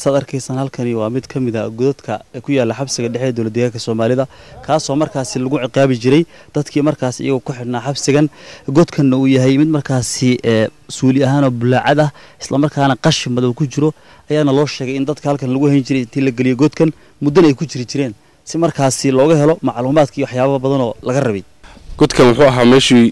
saad arkaysaan halkani waa mid ka mid a godadka ku yaala xabsiga dhexe ee dowlad deegaanka soomaalida kaasoo markaasi lagu ciqaabi jiray dadkii markaasi iyagoo ku xidhnaa xabsigan godkanna uu yahay mid markaasi suuli ahaanoo bulaacad ah islamarkaana qashin madow ku jiro ayaana loo sheegay in dadka halkan lagu hayn jiray intii la geliyo godkan muddana ay ku jiri jireen si markaasi looga helo macluumaadka iyo waxyaaba badanoo laga rabay godkan wuxuu ahaa meeshii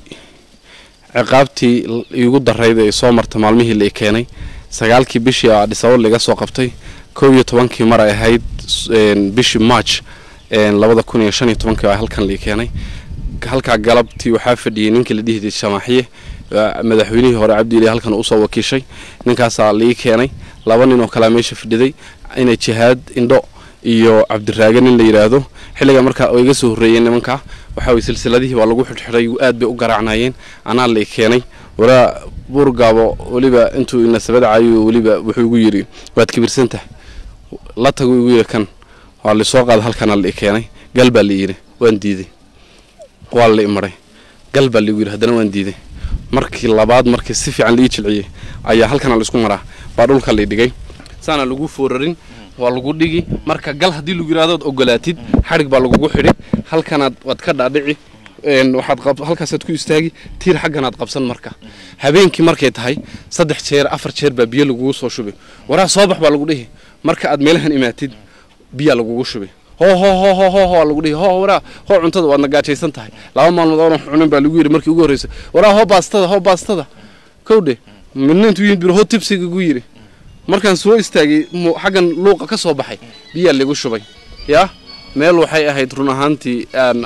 ciqaabtii iigu darayd ee soo marta maalmihii la keenay sagaalkii bishii adhisabab laga soo qabtay kow iyo tobankii mar ay ahayd bishii march labada kun iyo shan iyo tobankii baa halkan lai keenay halkaa galabtii waxaa fadhiyey ninkii la dhihi jiray shamaaxiye madaxweynihii hore cabdiili halkan usoo wakiishay ninkaasaa lai keenay laba nin oo kalea meesha fadhiday inay jihaad indho iyo cabdiraage nin la yidhaahdo xilliga markaa oo iga soo horreeyeen nimankaa waxaa weye silsiladihii baa lagu xidhxidhay aad bay u garaacnayeen anaa lai keenay walaa buurgaabo weliba intuu inasabada caayo weliba wuxuu igu yidhi waad kibirsantahay la tagu igu yidhi kan waa laisoo qaada halkana lai keenay gal baa la yidhi waan diiday waa la imaray gal baa laigu yidhi haddana waan diiday markii labaad markii si fiican laii jilciyey ayaa halkana laisku maraa baa dhulka lai dhigay saana lagu foorarin waa lagu dhigi marka gal haddii lagu yidhahdo ad ogolaatid xadhig baa lagugu xidhi halkanaad waad ka dhaadhici waxaad halkaasaad ku istaagi tiir xagganaad qabsan marka habeenkii markay tahay saddex jeer afar jeer baa biyo lagugu soo shubi waraa soo bax baa lagu dhihi marka aad meelahan imaatid biyaa lagugu shubi hoo hoo hoo hoo hoo hoo lagu dhihi hoo waraa hoo cuntada waad nagaajaysan tahay laba maalmood oonan cunin baa lagu yidhi markii ugu horreysay waraa hoo baastada hoo baastada kowdhe midna intuu yimid bir hoo tibsiga gu yidhi markaan soo istaagay xaggan luuqa ka soo baxay biyaa lagu shubay yaa meel waxay ahayd run ahaantii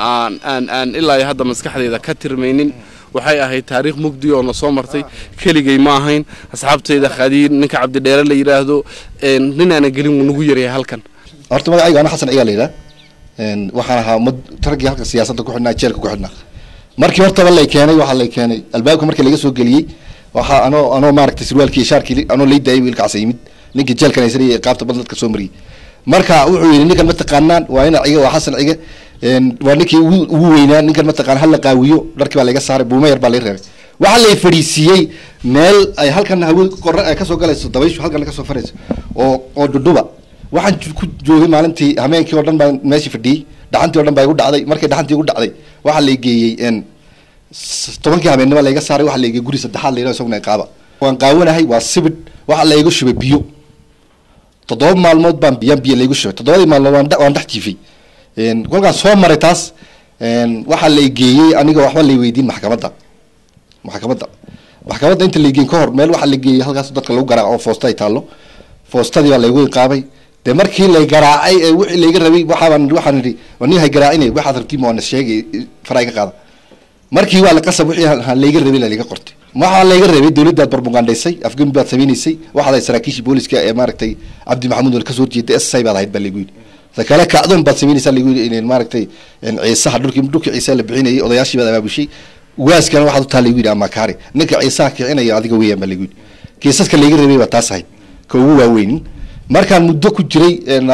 aan ilaa hadda maskaxdayda ka tirmaynin waxay ahayd taariikh mugdi oo na soo martay keligay ma ahayn asxaabtayda khadiir ninka cabdidheere la yidhaahdo ninaana gelin wuu nagu yaryahay halkan horta magacayga ana xasan cigaa la yidhaha waxaan ahaa mad raggii halka siyaasadda ku xidhnaa jeelka ku xidhnaa markii hortaba lay keenay waxaa lay keenay albaabka markii laga soo geliyey waxaa anoo anoo maaragtay sirwaalkii shaarkii anoo lay daayay wiilkaasa yimid ninkii jeelkan haysanayay ee qaabta badan dadka soo mariyey marka wuxuu yidhi ninkan mataqaanaan waa ina ciga waa xasan ciga waa ninkii ugu weynaa ninkan mataqaan hala qaawiyo dharkii baa laga saaray buuma yar baa laga reebay waxaa lay fadhiisiiyey meel ay halkan hawe qora ay kasoo galayso dabayshu halkan kasoo farayso oo oo dhudhuba waxaan ku joogay maalintii hameenkii oo dhan baan meeshii fadhiyey dhaxantii o dhan baa igu dhacday markay dhaxantii igu dhacday waxaa lay geeyey tobankii habeennimo layga saaray waxaa layga guri saddexaad layidhaha isaguna qaaba waan qaawanahay waa sibidh waxaa layga shubay biyo toddoba maalmood baan biyaan biyo laygu shubay toddobadii maalmood waan waan dhex jiifay kolkaan soo maray taas waxaa lay geeyey aniga waxba lay weydiin maxkamadda maxkamadda maxkamadda inta lay geeyin ka hor meel waxaa la geeyey halkaas dadka lagu garaaco oo foosta ay taallo foostadii baa laygu iqaabay dee markii lay garaacay ee wixii layga rabay waxaabaan waxaan idhi nin hay garaacine waxaad rabtiin waa na sheegay faray ka qaada markii waa la qasab wixii layga rabay layga qortay waxaa layga rabay dowladdaad barbugandhaysay afgembi baad samaynaysay waxaad ahayd saraakiishii booliska ee maaragtay cabdi maxamuud wal kasoo horjeeda s baad ahayd baa laygu yidhi sakale kacdoon baad samaynaysaa laygu yidhi maaragtay ciisaha dhulkii dhulkii ciise la bixinayay odayaashii baad abaabushay waaskana waxaad u taa laygu yidhi amakaari ninka ciisaha kicinaya adiga weeyaan baa laygu yidhi kiisaska layga rabay baa taas ahayd ka ugu waaweynin markaan muddo ku jiray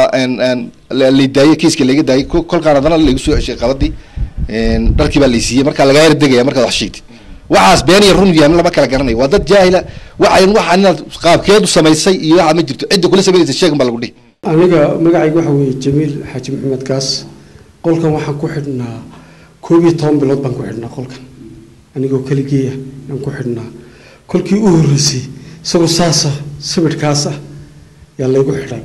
lay daayey kiiska layga daayey kolkaan haddana laygu soo ceshay qabadii dharkii baa laysiiyey markaa lagaa yar degaya markaad wax sheegtid waxaas been iyo run yahan lama kala garanayo waa dad jaahila waxayn waxaan inaad qaabkeedu samaysay iyo waxaa ma jirto cidda kula samaynaysa sheegan baa lagu dhihi aniga magacayga waxa weeye jamiil xaaji maxamed kaas qolkan waxaan ku xidhnaa koob iyo toban bilood baan ku xidhnaa qolkan anigoo keligeeya aan ku xidhnaa kolkii u horreysay isagoo saasa sibidhkaas ah yaa laygu xidhay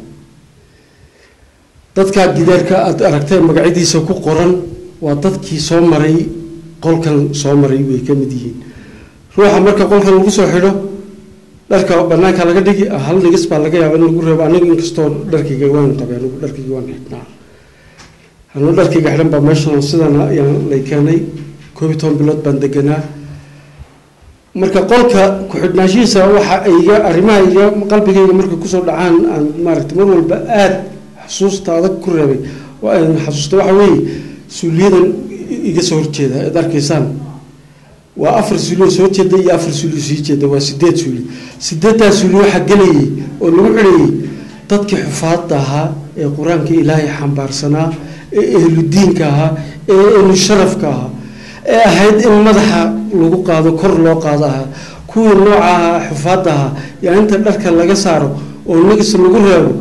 dadkaa gidaarka aad aragteen magacyadiisa ku qoran waa dadkii soo maray qolkan soo maray way ka mid yihiin ruuxa marka qolkan lagu soo xidho dharka banaanka laga dhigi hal dhigis baa laga yaaba in lagu reebo aniga inkastoo dharkayga waan qabay anigu dharkayga waan xidhnaa anuu dharkayga xidhan baa meeshan sidan ayaan lay keenay koob iyo toban bilood baan deganaa marka qolka ku-xidhnaashihiisa waxa iga arrimaha iga qalbigayga markay kusoo dhacaan aan maaragtay mar walba aada xusuusta adag ku reebay xasuusta waxa weeye suuliyadan iga soo horjeeda ad arkaysaan waa afar suulio soo jeeda iyo afar suulio sii jeeda waa sideed suuli sideeddaa suuli waxaa gelayay oo lagu xidhayay dadkii xufaadda ahaa ee qur-aanka ilaahay xambaarsanaa ee ehludiinka ahaa ee ehlu sharafka ahaa ee ahayd in madaxa lagu qaado kor loo qaado ahaa kuwii nooca ahaa xufaadda ahaa yaa inta dharka laga saaro oo nagis lagu reebo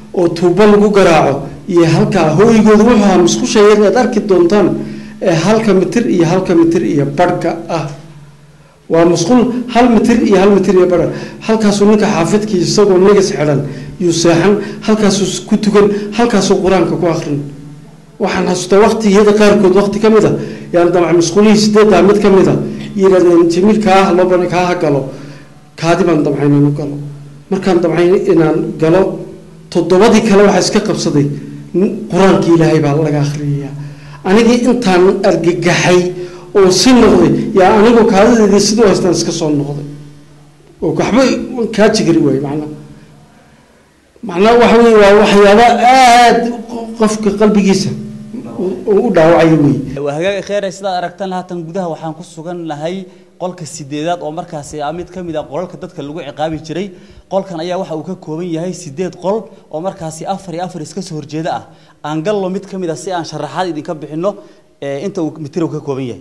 oo tuubo lagu garaaco iyo halkaa hooygooda wuxuu ahaa musqusha yar aad arki doontaan ee halka mitir iyo halka mitir iyo barhka ah waa musqul hal mitir iyo hal mitir iyo barha halkaasuu ninka xaafidkii isagoo negas xidhan yuu seexan halkaasuu ku tukan halkaasuu qur-aanka ku akrin waxaan xasuustaa waqtigiyada qaarkood waqti ka mid a yaan damca musqulihii sideeddaa mid ka mid a yidhahdeen jamiil kaa looban kaa ha galo kaadi baan damcayn inuu galo markaan damcayn inaan galo toddobadii kale waxaa iska qabsaday qur-aankii ilaahay baa laga akhriyayaa anigii intaan argagaxay oo si noqday yaa anigu kaadadeedii siduu haystaan iska soo noqday oo waxba kaa jigari waaye macnaha macnaha waxa weye waa waxyaaba aada qofka qalbigiisa u dhaawacaya wey waa hagaag kheere sidaad aragtan haatan gudaha waxaan ku sugan nahay qolka sideedaad oo markaasi ah mid ka mid a qolalka dadka lagu ciqaabi jiray qolkan ayaa waxa uu ka kooban yahay sideed qol oo markaasi afar iyo afar iska soo horjeeda ah aan gallo mid ka mid a si aan sharaxaad idinka bixino inta uu mitir uu ka kooban yahay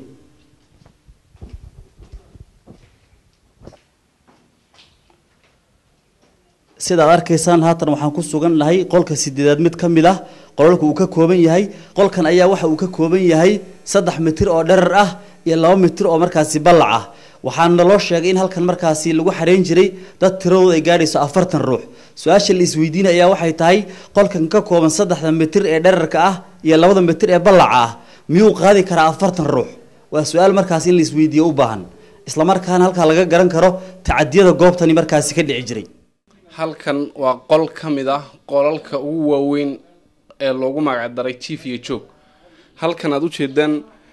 sidaad arkaysaan haatan waxaan ku sugan nahay qolka sideedaad mid ka mid ah qolalka uu ka kooban yahay qolkan ayaa waxa uu ka kooban yahay saddex mitir oo dherar ah iyo laba mitir oo markaasi ballac ah waxaana loo sheegay in halkan markaasi lagu xareyn jiray dad tiradooda ay gaadhayso afartan ruux su-aasha la isweydiinaya ayaa waxay tahay qolkan ka kooban saddexda mitir ee dherarka ah iyo labada mitir ee ballaca ah miyuu qaadi karaa afartan ruux waa su-aal markaasi in la isweydiiyo u baahan islamarkaana halkaa laga garan karo tacadiyada goobtani markaasi ka dhici jiray halkan waa qol ka mid ah qolalka ugu waaweyn ee loogu magacdaray jief iyo joog halkan aad ujeedaan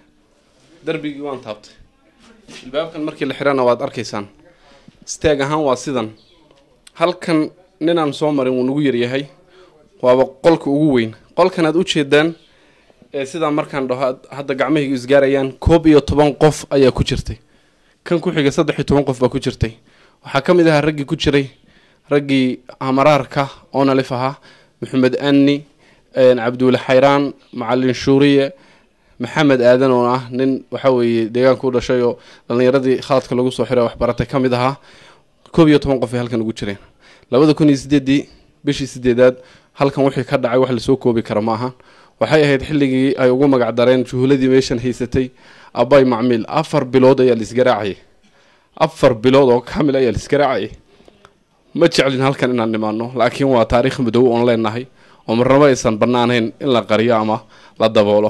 darbigii waan taabtay ilbaabkan markii la xidhana waad arkaysaan istaag ahaan waa sidan halkan ninaan soo marin wuu nagu yaryahay waaba qolka ugu weyn qolkan aad ujeedaan ee sidaa markaan dhaho hadda gacmahaygu isgaarayaan koob iyo toban qof ayaa ku jirtay kan ku xiga saddex iyo toban qof baa ku jirtay waxaa ka mid ahaa raggii ku jiray raggii amaraarka oo nalif ahaa maxamed anni cabduule xayraan macalin shuuriye maxamed aadan oo ah nin waxa weeye deegaanka u dhashay oo dhallinyaradii khaladka lagu soo xiray waxbaratay ka mid ahaa koob iyo toban qof ay halkan ugu jireen labada kun iyo sideedii bishii sideedaad halkan wixii ka dhacay wax lasoo koobi kara ma ahan waxay ahayd xilligii ay ugu magac dareen juhuladii meeshan haysatay abay macmiil afar bilood ayaa laisgaraacayay afar bilood oo kamil ayaa laisgaraacayay ma jeclin halkan inaan nimaano laakiin waa taariikh madow oon leenahay oo marnabo aysan bannaanayn in la qariyo ama la daboolo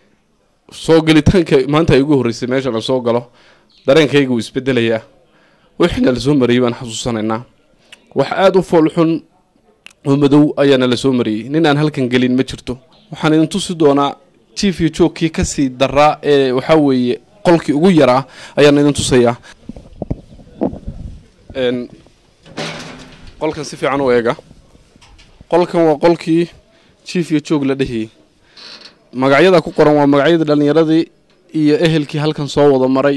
soo gelitaanka maanta ay ugu horreysay meeshan la soo galo dareenkayga wuu isbedelayaa wixiina lasoo mariyey baan xasuusanaynaa wax aada u foolxun oo madow ayaana la soo mariyey nin aan halkan gelin ma jirto waxaan idin tusi doonaa jief iyo joogkii kasii daraa ee waxaa weeye qolkii ugu yaraa ayaan idin tusayaa qolkan si fiican u eega qolkan waa qolkii jief iyo joog la dhehiyey magacyada ku qoran waa magacyadii dhallinyaradii iyo ehelkii halkan soo wada maray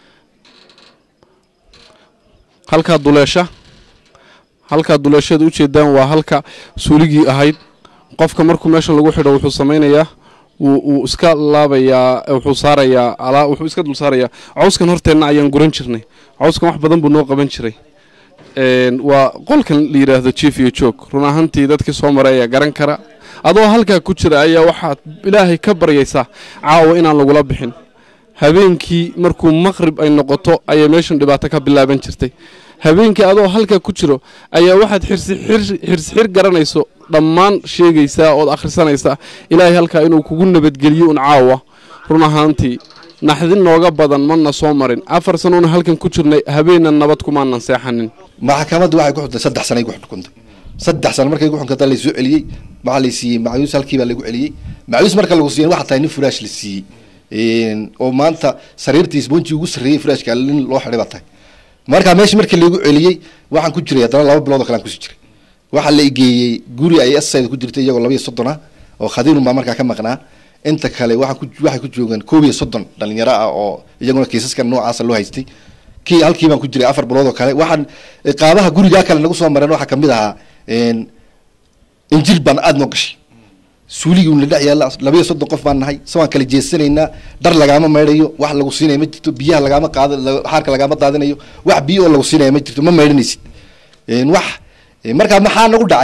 halkaa duleesha halkaa duleeshada ujeedaan waa halka suuligii ahayd qofka markuu meesha lagu xidho wuxuu samaynayaa wuu iska laabayaa wuxuu saarayaa alaa wuxuu iska dul saarayaa cawskan horteenna ayaan guran jirnay cawskan wax badan buu noo qaban jiray waa qolkan la yidhaahdo jief iyo joog run ahaantii dadkii soo maray ayaa garan kara adoo halkaa ku jira ayaa waxaad ilaahay ka baryaysaa caawa inaan lagula bixin habeenkii markuu maqrib ay noqoto ayay meeshan dhibaato ka bilaaban jirtay habeenkii adoo halkaa ku jiro ayaa waxaad xirsixir garanayso dhammaan sheegaysaa ood akhrisanaysaa ilaahay halkaa inuu kugu nabadgeliyo un caawa run ahaantii naxdin nooga badan mana soo marin afar sanoona halkan ku jirnay habeenna nabad kumaanan seexanin maxkamaddu waxay ku xukuntay saddex sanay ku xukuntay saddex sano markay ku xukuntay laysoo celiyey waxaa la siiyey macyuus halkii baa lagu celiyey macyuus marka lagu siiyey waxaa tahay nin furaash la siiyey oo maanta sariirtii isboonji ugu sarreeyey furaashka nin loo xidhay baa tahay marka meesha markii lagu celiyey waxaan ku jiray haddana laba bilood oo kale aan kusi jiray waxaa la igeeyey guri ay asayda ku jirtay iyagoo laba iyo soddon ah oo khadiirun baa markaa ka maqnaa inta kale waxaa ku waxay ku joogaan koob iyo soddon dhalinyaro ah oo iyaguna kiisaska noocaasa loo haystay kii halkii baan ku jiray afar bilood oo kale waxaan qaabaha gurigaa kale nagu soo mareen waxaa kamid ahaa injil baan aada noo gashay suuligii la dhex yaalla laba iyo soddon qof baan nahay se waan kala jeesanaynaa dhar lagaama maydhayo wax lagu siinaya ma jirto biyaha lagaama qaad xaarka lagaama daadinayo wax biyo oo lagu siinaya ma jirto ma maydhanaysid wax markaa maxaa nagu dhacay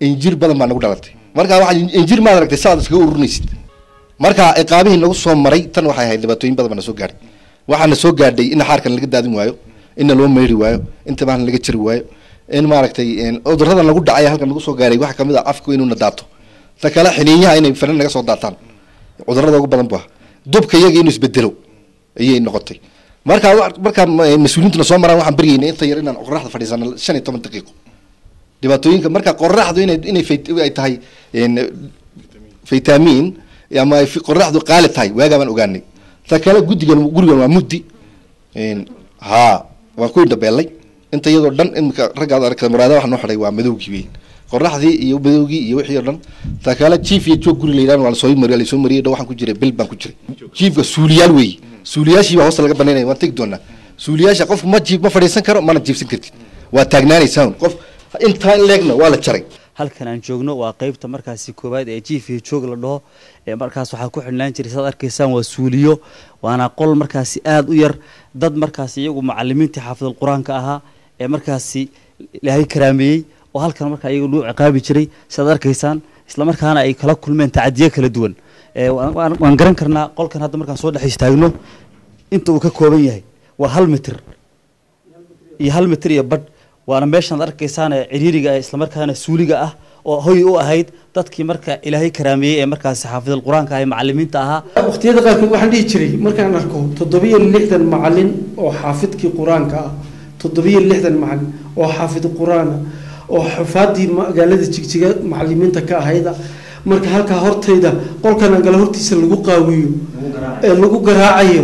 injir badan baa nagu dhalatay marka waxa injir maad aragtay saad iskaga ururinaysid marka ciqaabihii nagu soo maray tan waxay ahayd dhibaatooyin badan baa na soo gaadhay waxaana soo gaadhay in xaarkan laga daadin waayo inna loo meeri waayo in tabahan laga jari waayo in maaragtay cuduradan lagu dhacay halkan nagu soo gaaray waxaa kamid ah afku inuuna daato ta kale xiniinyaha inay fanan naga soo daataan cudurada ugu badan bu ah dubka iyaga inuu isbedelo ayay noqotay marka markaa mas-uuliyiintuna soo maraan waxaan baryaynay inta yar inaan qoraxda fadhiisano shan iyo toban daqiiqo dhibaatooyinka marka qoraxdu inay inay ay tahay vitamin ama ay qoraxdu qaali tahay waagaa baan ogaanay ta kale guddigan gurigan waa muddi ha waan ku indhabeelay inta iyadoo dhan imika raggaad arkada muraada waxa noo xidhay waa madowgii weyn qoraxdii iyo madowgii iyo wixii oo dhan ta kale chief iyo joog guri la yidhahdo waa lasoo mariya lasoo mariyay dhow waxaan ku jiray bil baan ku jiray chiefka suuliyaal weeye suuliyaashii baa hoosta laga banaynaya waan tegi doonaa suuliyaasha qofku ma jiif ma fadhiisan karo mana jiifsan kartid waa taagnaanaysaa qof intaa in leegna waa la jaray halkan aan joogno waa qeybta markaasi koowaad ee jiif iyo joog la dhaho ee markaas waxaa ku xidhnaan jiray saad arkaysaan waa suuliyo waana qol markaasi aada u yar dad markaasi iyagu macalimiintii xaafidul qur-aanka ahaa ee markaasi ilaahay karaameeyey oo halkan markaa iyagu lagu ciqaabi jiray sidaad arkaysaan islamarkaana ay kala kulmeen tacadiye kala duwan waan garan karnaa qolkan hadda markaan soo dhex istaagno inta uu ka kooban yahay waa hal mitir iyo hal mitir iyo badh waana meeshaan arkaysaan ee ciriiriga ah islamarkaana suuliga ah oo hoy u ahayd dadkii marka ilaahay karaameeyey ee markaasi xaafidul qur-aanka ah ee macalimiinta ahaa waqtiyada qaarkood waxaan dhihi jiray markaan arko toddobiyo lixdan macalin oo xaafidkii qur-aanka ah toddobiyo lixdan macalin oo xaafid qur-aana oo xufaadii magaalada jigjiga macalimiinta ka ahayda marka halkaa hortayda qolkan angala hortiisa lagu qaawiyo ee lagu garaacayo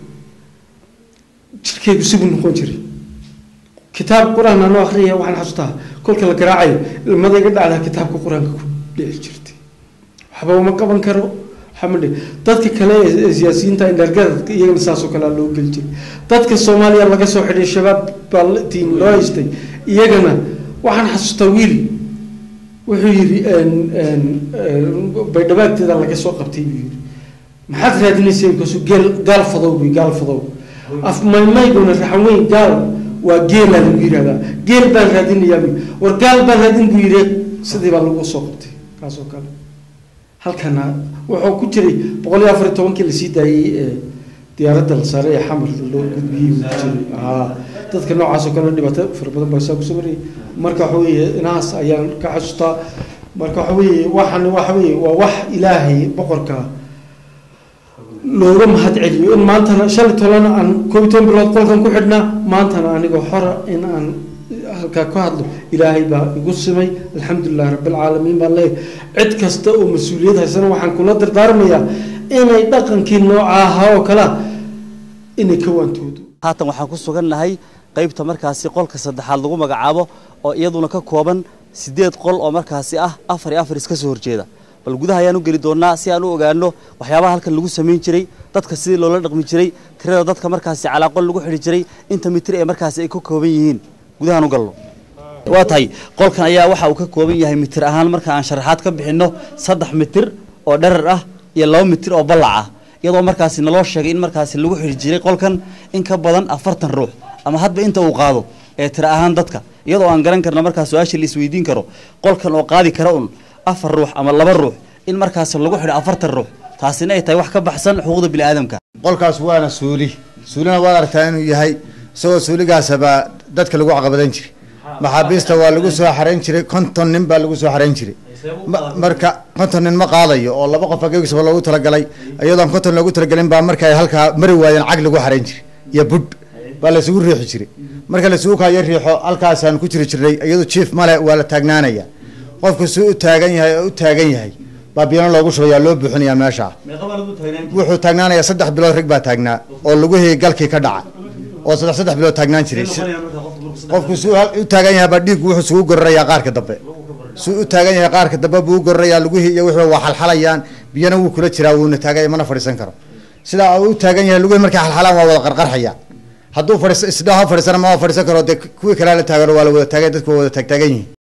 jirkeygu sibuu noqon jiray kitaab qur-aan anoo akriya waxaan xasuustaa kolka la garaacayo ilmada iga dhacdaa kitaabka qur-aanka ku dhici jirtay waxba uma qaban karo xamadi dadka kale ee siyaasiyiinta indhargaradka iyagana saasoo kalea loo geli jiray dadka soomaaliya laga soo xidhay shabaab baa tiin loo haystay iyagana waxaan xasuustaa wiil wuxuu yidhi baydhabaagteeda laga soo qabtay buu yidhi maxaad raadinaysa markaasu geel gaal fadow buy gaal fadow af maymayguna raxan weyn gaal waa geelaa lagu yihahdaa geel baan raadinayaa buy war gaal baan raadin buu yidhi sidii baa lagu soo qabtay kaasoo kale halkana wuxuu ku jiray boqol iyo afar iyo tobankii lasii daayey ee diyaaradda la saaray ee xamar loo gudbiyey uu ku jiray haa dadka noocaasoo kale dhibaato fara badan baa saa kusoo marayay marka waxa weeye inahaas ayaan ka xasuustaa marka waxa weeye waxaan waxa weeye waa wax ilaahay boqorka looga mahad celiyo in maantana shalay tolana aan koob iyo toban bilood qolkan ku xidhnaa maantana anigoo xora in aan halkaa ka hadlo ilaahay baa igu simay alxamdulilah rabbilcaalamiin baan leeyahay cid kasta oo mas-uuliyad haysana waxaan kula dardaarmayaa inay dhaqankii nooca ahaa oo kalea inay ka waantoodo haatan waxaan ku sugannahay qaybta markaasi qolka saddexaad lagu magacaabo oo iyaduna ka kooban siddeed qol oo markaasi ah afar iyo afar iska soo horjeeda bal gudaha ayaan u geli doonaa si aan u ogaano waxyaabaha halkan lagu samayn jiray dadka sidii loola dhaqmi jiray tirada dadka markaasi calaa qol lagu xidhi jiray inta mitir ee markaasi ay ka kooban yihiin gudahaan u galno waa tahay qolkan ayaa waxa uu ka kooban yahay mitir ahaan marka aan sharaxaad ka bixinno saddex mitir oo dherar ah iyo laba mitir oo ballac ah iyadoo markaasi naloo sheegay in markaasi lagu xidhi jiray qolkan in ka badan afartan ruux ama hadba inta uu qaado ee tira ahaan dadka iyadoo aan garan karna markaas su-aasha la isweydiin karo qolkan oo qaadi kara un afar ruux ama laba ruux in markaas lagu xidho afartan ruux taasina ay tahay wax ka baxsan xuquuqda biniaadamka qolkaas waana suuli suulina waad aragtaa inuu yahay isagoo suuligaasabaa dadka lagu caqabadan jiray maxaabiista waa lagu soo xarayn jiray konton nin baa lagu soo xarayn jiray marka konton nin ma qaadayo oo laba qof ageegisaba loogu talagalay iyadoon konton loogu talagelin baa marka ay halkaa mari waayeen cag lagu xarayn jiray iyo budh baa laysugu riixi jiray marka laysugu kaayo riixo halkaasaan ku jiri jirnay iyadu jief male waa la taagnaanaya qofku si u taagan yahay oo u taagan yahay baa biyano loogu shubayaa loo buuxinayaa meesha wuxuu taagnaanayaa saddex bilood rag baa taagnaa oo lugihii galkii ka dhaca oo saddex saddex bilood taagnaan jiray qofku si u taagan yahay baa dhiiggu wuxuu isugu gorarayaa qaarka dambe si u taagan yahay qaarka dambe buu u gorarayaa lugihii iyo wixii waa xalxalayaan biyana wuu kula jiraa wuuna taaganya mana fadhiisan karo sidaa u taagan yahay lugihii markay xalxalaan waa wada qarqarxaya hadduu fadhiis isdhaho fadhiisana ma fadhiisan karo dee kuwii kalea la taagano waa la wada taagay dadku waa wada taagtaagan yihin